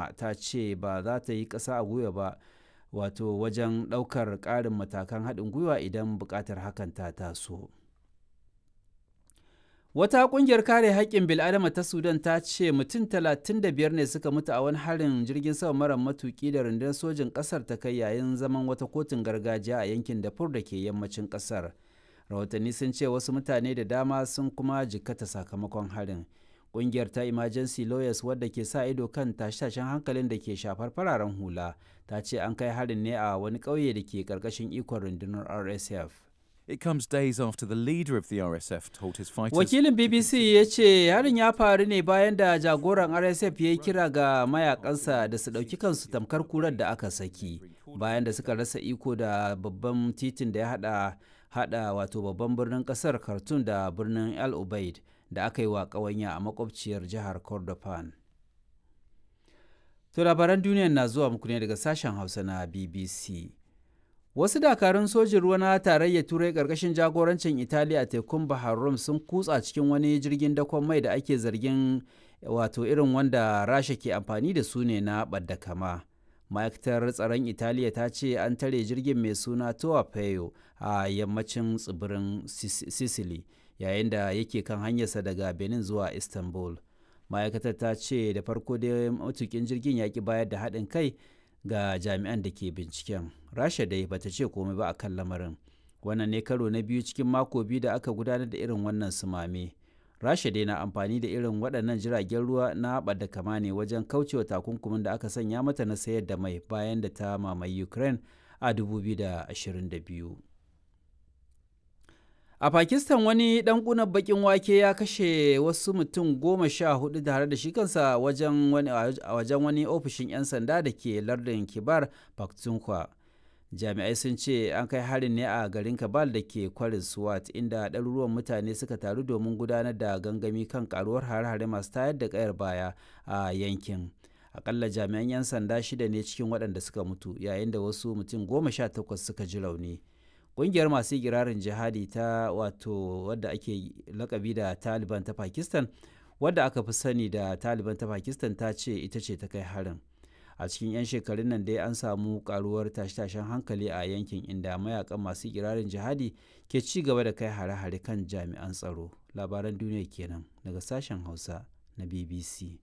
sama ta ce ba za ta yi ƙasa a gwiwa ba wato wajen ɗaukar ƙarin matakan haɗin gwiwa idan buƙatar hakan ta taso. Wata ƙungiyar kare haƙƙin bil'adama ta Sudan ta ce mutum 35 ne suka mutu a wani harin jirgin sama mara matuƙi da rundunar sojin ƙasar ta kai yayin zaman wata kotun gargajiya a yankin Darfur da ke yammacin ƙasar. Rahotanni sun ce wasu mutane da dama sun kuma jikkata sakamakon harin. Ƙungiyar ta Emergency Lawyers wadda ke sa ido kan tashe-tashen hankalin da ke shafar fararen hula ta ce an kai harin ne a wani ƙauye da ke ƙarƙashin ikon rundunar RSF. It comes days after the leader of the RSF told his fighters. Wakilin BBC ya ce harin ya faru ne bayan da jagoran RSF ya yi kira ga mayakansa da su ɗauki kansu tamkar kurar da aka saki bayan da suka rasa iko da babban titin da ya hada hada wato babban birnin kasar Khartoum da birnin El Ubaid da aka yi wa ƙawanya a makwabciyar jihar Kordofan. To labaran duniya na zuwa muku ne daga sashen Hausa na BBC. Wasu dakarun sojin ruwa na tarayyar Turai ƙarƙashin jagorancin Italiya a tekun Bahar Rum sun kutsa cikin wani jirgin dakon mai da ake zargin wato irin wanda Rasha ke amfani da su ne na ɓadda kama. Ma'aikatar tsaron Italiya ta ce an tare jirgin mai suna Toa Peyo a yammacin tsibirin Sicily yayin da yake kan hanyarsa daga Benin zuwa Istanbul. Ma'aikatar ta ce da farko dai matukin jirgin ya ki bayar da haɗin kai ga jami'an da ke binciken rasha dai bata ce komai ba a kan lamarin wannan ne karo na biyu cikin mako biyu da aka gudanar da irin wannan sumame rasha dai na amfani da irin waɗannan jiragen ruwa na da kama ne wajen kaucewa takunkumin da aka sanya mata na sayar da mai bayan da ta mamaye ukraine a 2022 a pakistan wani dan kunan bakin wake ya kashe wasu mutum goma sha hudu tare da shi kansa wajen wani, wajen wani ofishin 'yan sanda da ke lardin kibar pakhtunkhwa jami'ai sun ce an kai harin ne a garin kabal da ke kwarin swat inda ɗaruruwan mutane suka taru domin gudanar da gangami kan karuwar hare-hare masu tayar da kayar baya a yankin akalla jami'an 'yan sanda shida ne cikin waɗanda suka mutu yayin da wasu mutum goma sha takwas suka ji rauni ƙungiyar masu girarin jihadi ta wato wadda ake lakabi da taliban ta pakistan wadda aka fi sani da taliban ta pakistan ta ce ita ce ta kai harin a cikin 'yan shekarun nan dai an samu karuwar tashe-tashen hankali a yankin inda mayakan masu girarin jihadi ke ci gaba da kai hare-hare kan jami'an tsaro labaran duniya kenan daga sashen hausa na bbc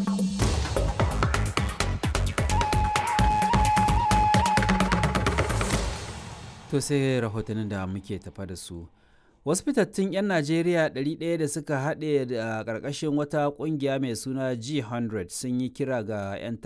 To sai rahotannin da muke tafa da su. Wasu fitattun 'yan Najeriya 100 da suka haɗe da ƙarƙashin wata ƙungiya mai suna G100 sun yi kira ga 'yan